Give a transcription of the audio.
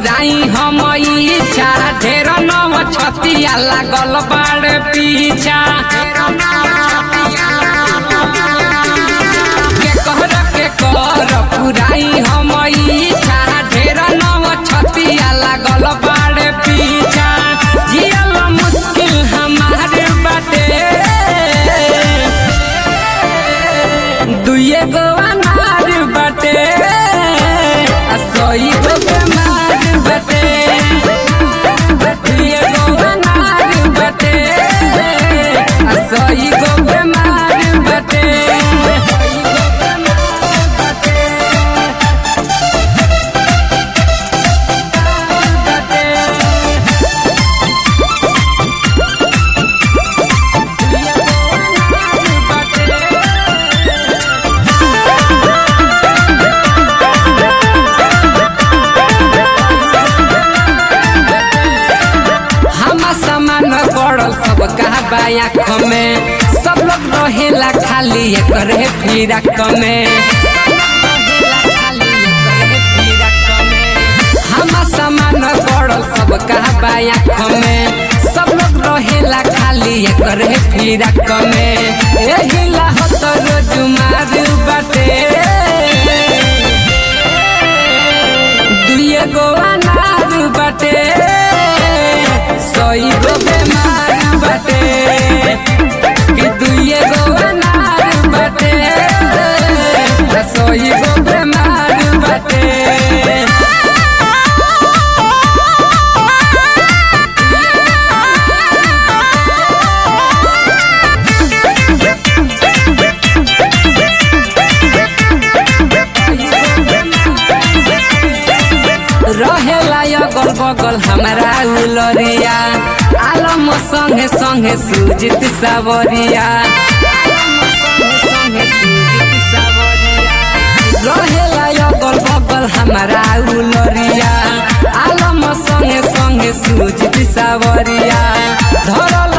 पुराई हम इच्छा ढेर नव छतिया लागल बाड़ पीछा के कहर के कर पुराई हम इच्छा ढेर नव छतिया लागल बाड़ पीछा जियल मुश्किल हमार बाटे दुए गो अनार बटे आ सोई गो बेमार बटे दुए गो अनार बटे आ सोई गो बेमार बटे हम सामान पड़ल सब कहा बायाख में सब लोग रहेला खाली एकरे फिरक में हम सामान पड़ल सब कहा बायाख में सब लोग रहेला खाली एकरे फिरक में एही लाहत रोज मार बाटे दुए गो अनार बटे सई गो बेमार बटे कि दुए गो अनार बटे सई गो बेमार बटे रहेला अगल बगल हमारा उलरिया आलम संगे संगे सुजित सावरिया रहेला अगल बगल हमारा उलरिया आलम संगे संगे सुजित सावरिया धरल